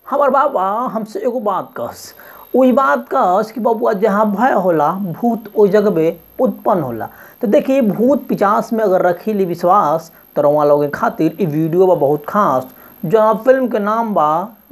हमार बाबा हमसे एगो बात कहस वही बात कहस कि बबुआ जहाँ भय होला भूत ओइ जगह उत्पन्न होला तो देखिए भूत पिचास में अगर रखी ली विश्वास तो रउआ लोगन खातिर ई वीडियो बा बहुत खास जहाँ फिल्म के नाम बा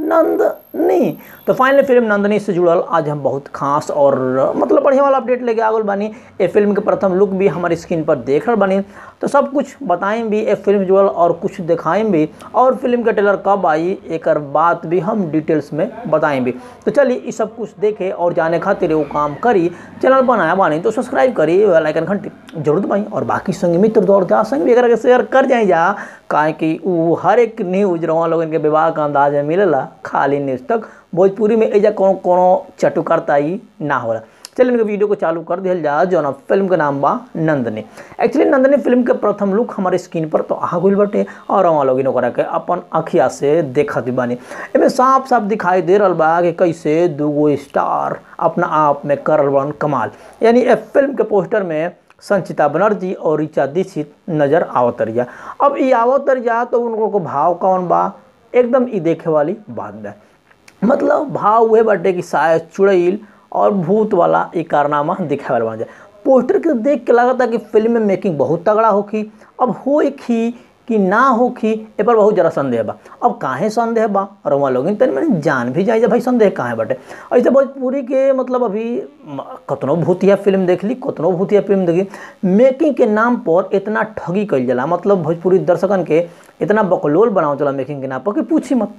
नंदनी तो फाइनली फिल्म नंदनी से जुड़ल आज हम बहुत खास और मतलब बढ़िया वाला अपडेट लेके आ गल बानी ए फिल्म के प्रथम लुक भी हमारी स्क्रीन पर देख रहल बानी तो सब कुछ बताएं भी ए फिल्म से जुड़ल और कुछ दिखाएं भी और फिल्म के ट्रेलर कब आई एक बात भी हम डिटेल्स में बताएं भी तो चलिए ये सब कुछ देखे और जाने खातिर वो काम करी चैनल बनाया बानी तो सब्सक्राइब करी बेल आइकन घंटी जरूर दबाई और बाकी संग मित्र दौड़ जा संग भी अगर शेयर कर जाए जा काहे कि वो हर एक न्यूज रवा लोगन के विवाह का अंदाज में मिलेला खाली न्यूज तक भोजपुरी में एजा कोनो कोनो चटुकारता ही ना होला चलिए इनके वीडियो को चालू कर दिया जा जो ना फिल्म के नाम बा नंदनी एक्चुअली नंदनी फिल्म के प्रथम लुक हमारे स्क्रीन पर तो आ गई बटे और वहाँ लोग ओकरा के अपन अखिया से देखत बानी एमे साफ साफ दिखाई दे रहा बा कि कैसे दूगो स्टार अपना आप में करल बन कमाल यानी ए फिल्म के पोस्टर में संचिता बनर्जी और ऋचा दीक्षित नजर आवतरिया अब ये आवतरिया तो उनको को भाव कौन बा एकदम ई देखे वाली बात बा मतलब भाव उहे बाटे कि शायद चुड़ैल और भूत वाला एक कारनामा दिखावे वाला बन जाए पोस्टर के देख के लगता कि फिल्म में मेकिंग बहुत तगड़ा होखी अब हो ही कि ना होखी ए पर बहुत ज़रा संदेह बा अब काहे संदेह बा और वहाँ लोग तनि मैंने जान भी जाए भाई संदेह काहे बाटे ऐसे भोजपुरी के मतलब अभी कतनो भूतिया फिल्म देख ली कतनो भूतिया फिल्म देखी मेकिंग के नाम पर इतना ठगी कल जाला मतलब भोजपुरी दर्शकन के इतना बकलोल बनाओ चला मेकिंग के नाम पर कि पूछी मत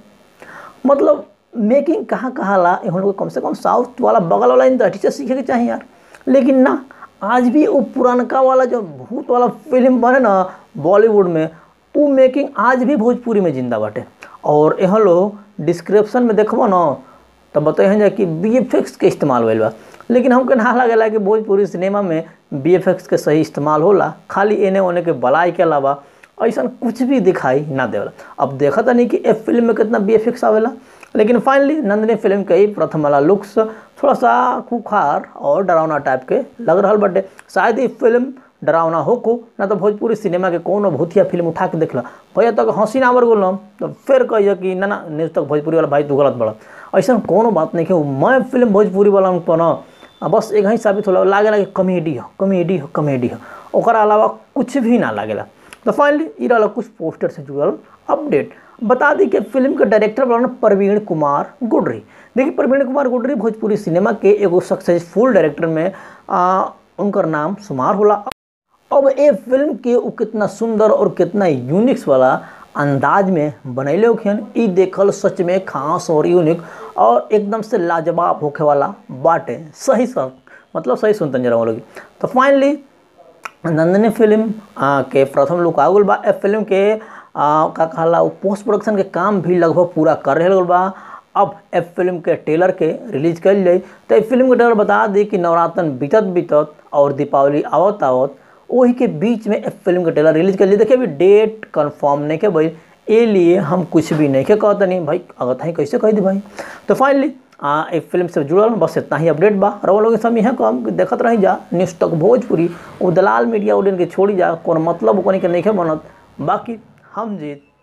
मतलब मेकिंग कहाँ कहाँ ला हम लोग कम से कम साउथ वाला बगल वाला इंडस्ट्री से सीखे के चाहिए यार लेकिन ना आज भी वो पुरानका वाला जो भूत वाला फिल्म बने ना बॉलीवुड में वो मेकिंग आज भी भोजपुरी में जिंदा बाटे और यहाँ लोग डिस्क्रिप्शन में देखबो ना तो बताए जाए कि बी के इस्तेमाल होल बा लेकिन हमके ना लगेला कि भोजपुरी सिनेमा में बी के सही इस्तेमाल होला खाली एने ओने के बलाई के अलावा ऐसा कुछ भी दिखाई ना देवला अब देखा था नहीं कि ए फिल्म में कितना बी आवेला लेकिन फाइनली नंदनी फिल्म के ही प्रथम वाला लुक्स थोड़ा सा खुखार और डरावना टाइप के लग रहा बटे शायद ये फिल्म डरावना हो को ना तो भोजपुरी सिनेमा के कोनो भूतिया फिल्म उठा के देखला भैया तक हंसी ना बोल तो फिर कहिए कि ना ना न्यूज़ तक भोजपुरी वाला भाई तू गलत बड़ा ऐसा कोनो बात नहीं है मैं फिल्म भोजपुरी वाला पर ना बस एक ही साबित होला लागेला कि कॉमेडी हो कॉमेडी हो कॉमेडी हो ओकरा अलावा कुछ भी ना लागेला तो फाइनली ये रहा कुछ पोस्टर से जुड़ल अपडेट बता दी कि फिल्म के डायरेक्टर बना प्रवीण कुमार गुडरी देखिए प्रवीण कुमार गुडरी भोजपुरी सिनेमा के एगो सक्सेसफुल डायरेक्टर में आ, उनकर नाम शुमार होला अब ये फिल्म के वो कितना सुंदर और कितना यूनिक्स वाला अंदाज में बनैले होखियन ई देखल सच में खास और यूनिक और एकदम से लाजवाब होखे वाला बाटे सही सब मतलब सही सुनते जरा लोग तो फाइनली नंदनी फिल्म आ, के प्रथम लुक आ गल बा ए फिल्म के आ, का कहला पोस्ट प्रोडक्शन के काम भी लगभग पूरा कर रहे बा अब ए फिल्म के ट्रेलर के रिलीज कर जाए तो ए फिल्म के ट्रेलर बता दी कि नवरात्रन बीतत बीतत और दीपावली आवत आवत वही के बीच में ए फिल्म के ट्रेलर रिलीज कर लिए देखिए अभी डेट कंफर्म नहीं के भाई ए लिए हम कुछ भी नहीं के कहते नहीं भाई अगर था कैसे कह दी भाई तो फाइनली आ एक फिल्म से जुड़ल बस इतना ही अपडेट बा रवा लोग सब यहाँ कम देखत रही जा न्यूज़ तक भोजपुरी वो दलाल मीडिया उड़न के छोड़ी जा कौन मतलब कोनी के नहीं बनत बाकी हम जीत